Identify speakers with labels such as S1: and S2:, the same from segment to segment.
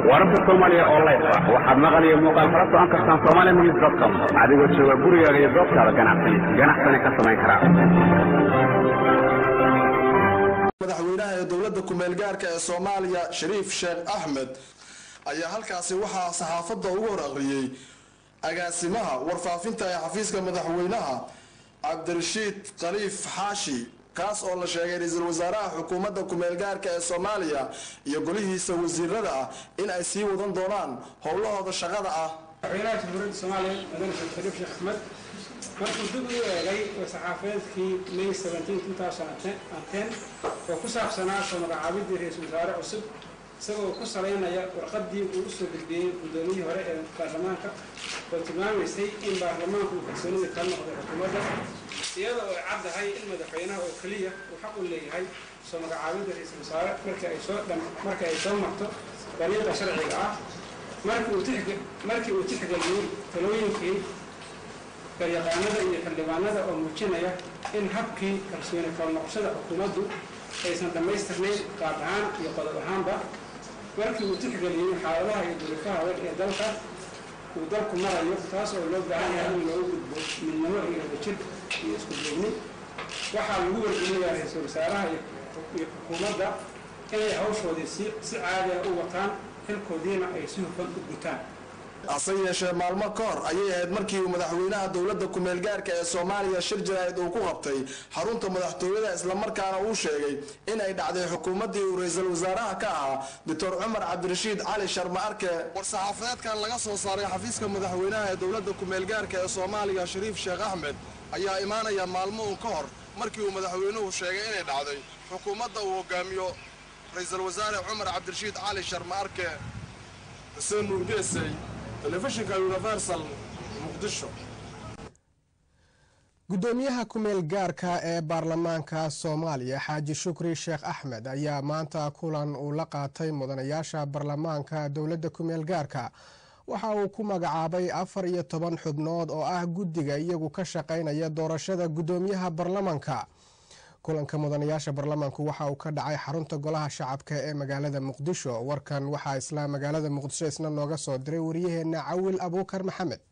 S1: wararka soomaaliya oo layf ah waxaad maqal iyo muuqaal kala socon kartaan somalia news com adigoo jooga gurigaaga iyo goobtaada ganacsi ganacsana ka samayn karaa
S2: madaxweynaha ee dowladda kumeel gaarka ee soomaaliya shariif sheekh axmed ayaa halkaasi waxaa saxaafadda ugu hor aqriyey agaasimaha warfaafinta ee xafiiska madaxweynaha cabdirashiid khaliif xaashi kaas oo la sheegay ra-iisul wasaaraha xukuumadda kumeel gaarka ee soomaaliya iyo golihiisa wasiirada ah in ay sii wadan doonaan howlahooda shaqada ah
S3: madaxweynaha jamhuuriyadda soomaaliya mudane sheekh shariif sheekh axmed markuu dib u eegay saxaafadeedkii may oo ku saabsanaa soo magacaabidii ra-iisul wasaare cusub isagoo ku salaynaya warqadii uu usoo gudbiyey guddoomiyihii hore ee baarlamaanka oo tilmaamaysay in baarlamaanku uu kalsoonida kala noqday xukuumadda iyada oo ay caddahay in madaxweynaha oo keliya uu xaq u leeyahay soo magacaabidda ra-iisul wasaare markii ay soo marka ay soo marto dariiqa sharciga ah markii uu tixgeliyey talooyinkii garyaqaanada iyo xildhibaanada oo muujinaya in habkii kalsooni kala noqoshada xukuumaddu aysan dhammaystirnayn qaab ahaan iyo qodob ahaanba markii uu tixgeliyey xaaladaha iyo duruufaha adag ee dalka uu dalku marayo taas oo loo baahan yahay in loogu gudbo midnimo iyo wadajir iyo isku duubni waxaa lagu wargelinayaa ra-iisul wasaaraha iyo xukuumadda inay hawshoodii si si caadi ah u wataan xilkoodiina ay si hufan u gutaan
S2: hase yeeshee maalmo ka hor ayay ahayd markii uu madaxweynaha dowladda kumeel gaarka ee soomaaliya shir jaraa'id uu ku qabtay xarunta madaxtooyada islamarkaana uu sheegay in ay dhacday xukuumaddii uu ra-iisul wasaaraha ka ahaa doctor cumar cabdirashiid cali sharma arke war-saxaafadeedkan laga soo saaray xafiiska madaxweynaha ee dowladda kumeel gaarka ee soomaaliya shariif sheekh axmed ayaa imaanaya maalmo uun ka hor markii uu madaxweynuhu sheegay inay dhacday xukuumadda uu hogaamiyo ra-iisul wasaare cumar cabdirashiid cali sharma arke xuseen nuurgeesay telefishinka universal muqdisho
S4: gudoomiyaha kumeel gaarka ee baarlamaanka soomaaliya xaaji shukri sheekh axmed ayaa maanta kulan uu la qaatay mudanayaasha baarlamaanka dowladda kumeel gaarka waxa uu ku magacaabay afar iyo toban xubnood oo ah guddiga iyagu ka shaqaynaya doorashada gudoomiyaha baarlamaanka kulanka mudanayaasha baarlamaanku waxa uu ka dhacay xarunta golaha shacabka ee magaalada muqdisho warkan waxaa isla magaalada muqdisho isna nooga soo diray wariyaheena cawil abuukar maxamed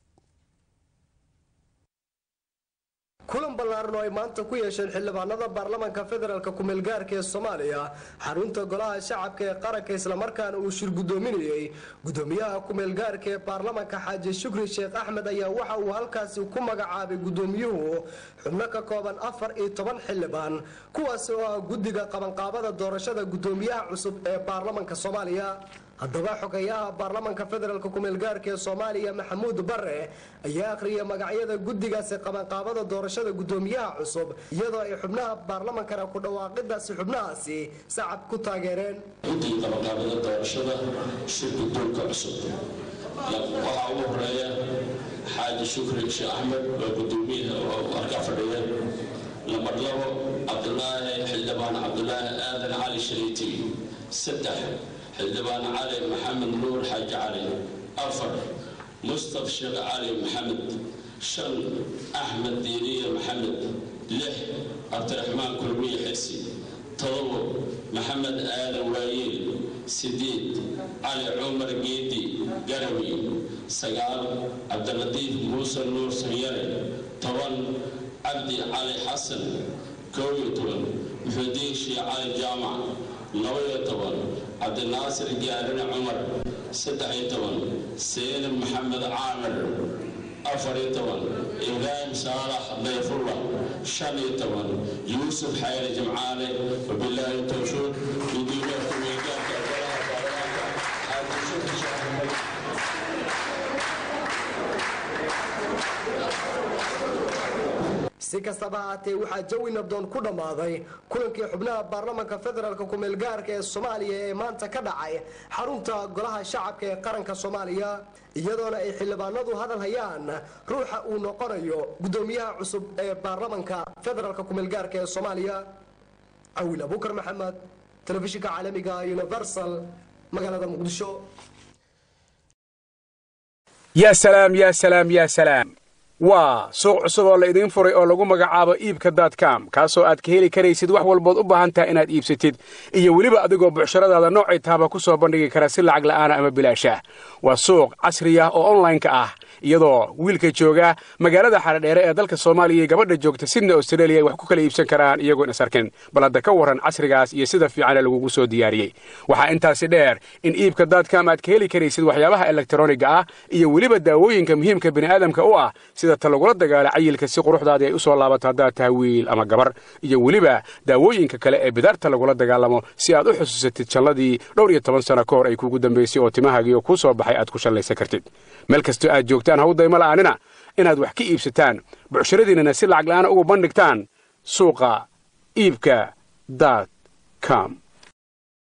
S5: kulan ballaaran oo ay maanta ku yeesheen xildhibaanada baarlamaanka federaalk kumeel gaarka ee soomaaliya xarunta golaha shacabka ee qaranka islamarkaana uu shir gudoominayey gudoomiyaha kumeel gaarka ee baarlamaanka xaaji shukri sheekh axmed ayaa waxa uu halkaasi ku magacaabay gudoomiyuhu xubno ka kooban afar iyo toban xildhibaan kuwaasi oo ah guddiga qabanqaabada doorashada gudoomiyaha cusub ee baarlamaanka soomaaliya haddaba xogayaha baarlamaanka federaalk kumeel gaarka ee soomaaliya maxamuud bare ayaa akhriyay magacyada guddigaasi qabanqaabada doorashada gudoomiyaha cusub iyadoo ay xubnaha baarlamaankana ku dhawaaqidaasi xubnahaasi sacab ku taageereen
S6: guddiga qabanqaabada doorashada shir guddoonka cusub waxaa ugu horeeya xaaji shukri sheekh axmed waa gudoomiyaha oo arkaa fadhiya lambar labo cabdulaahi xildhibaan cabdulaahi aadan cali shariiti saddex xildhibaan cali maxamed nuur xaaji cali afar mustaf sheekh cali maxamed shan axmed diiriye maxamed lix cabdiraxmaan kulmiye xirsi todobo maxamed aadan waayeel sideed cali cumar geedi garawi sagaal cabdilatiif muuse nuur sanyare toban cabdi cali xasan koob iyo toban muxudiin sheekh cali jaamac labaiyo toban cabdinaasir gaarine cumar saddex iyo toban seenib maxamed caamir afar iyo toban ibraahim saalax dayfullah shan iyo toban yuusuf xayre jimcaale wabilaahi towfiiq gudoomiyaha kumeelgaarka golaha baarlamaanka xaaji shukri sheekh axmed
S5: si kastaba haatee waxaa jawi nabdoon ku dhammaaday kulankii xubnaha baarlamaanka federaalk kumeel gaarka ee soomaaliya ee maanta ka dhacay xarunta golaha shacabka ee qaranka soomaaliya iyadoona ay xildhibaanadu hadal hayaan ruuxa uu noqonayo gudoomiyaha cusub ee baarlamaanka federaalk kumeel gaarka ee soomaaliya cawil abuukar maxamed telefishinka caalamiga universal magaalada muqdisho
S7: يا سلام يا سلام يا سلام waa suuq cusub oo la idiin furay oo lagu magacaabo iibka daadcam kaasoo aad ka heli karaysid wax walbood u baahan tahay inaad iibsatid iyo weliba adigoo bucshiradaada noocay taaba ku soo bandhigi kara si lacag la'aana ama bilaasha waa suuq casri ah oo onlineka ah iyadoo wiilka jooga magaalada xaradheere ee dalka soomaaliya iyo gabadha joogta sydney australia ay wax ku kala iibsan karaan iyagoon is arkin bal hadda ka warran casrigaas iyo sida fiicane lagugu soo diyaariyey waxaa intaasi dheer in iibka daadcam aad ka heli karaysid waxyaabaha elektroniga ah iyo weliba daawooyinka muhiimka bini'aadamka u ah sida ta lagula dagaala cayilka si quruxdaadii ay u soo laabato haddaad tahay wiil ama gabar iyo weliba daawooyinka kale ee bidaarta lagula dagaalamo si aad u xusuusatid jalladii dhowr iyo toban sano ka hor ay kuugu dambaysay oo timahaagiioo kuu soo baxay aad ku shallaysan kartid meel kastoo aad joogtaan hawdayma la'aanina inaad wax ka iibsataan bucshiradiinnana si lacag la'aana ugu bandhigtaan suuqa iibka daad com